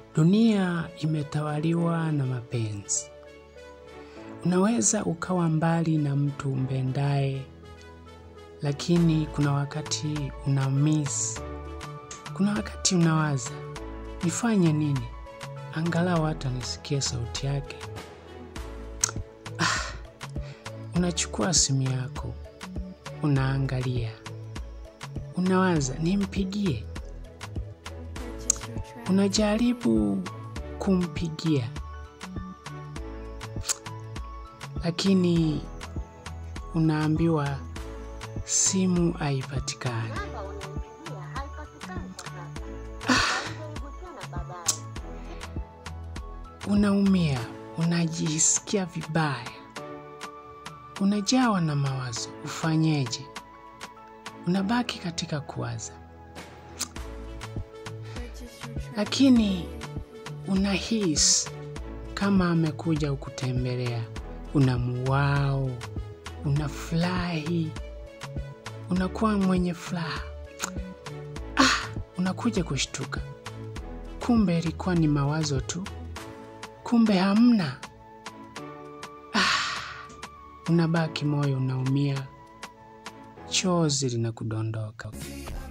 Dunia imetawaliwa na mapenzi. Unaweza ukawa mbali na mtu umpendaye, lakini kuna wakati una miss. Kuna wakati unawaza, nifanye nini? Angalau hata nisikie sauti yake. Ah, unachukua simu yako, unaangalia, unawaza, nimpigie. Unajaribu kumpigia, lakini unaambiwa simu haipatikani. Namba unayompigia haipatikani kwa sasa. Jaribu tena baadaye. Unaumia, unajisikia vibaya, unajawa na mawazo, ufanyeje? Unabaki katika kuwaza, lakini unahisi kama amekuja kukutembelea, unamuwao, unafurahi, unakuwa mwenye furaha. Ah, unakuja kushtuka, kumbe ilikuwa ni mawazo tu, kumbe hamna. Ah, unabaki moyo unaumia, chozi linakudondoka.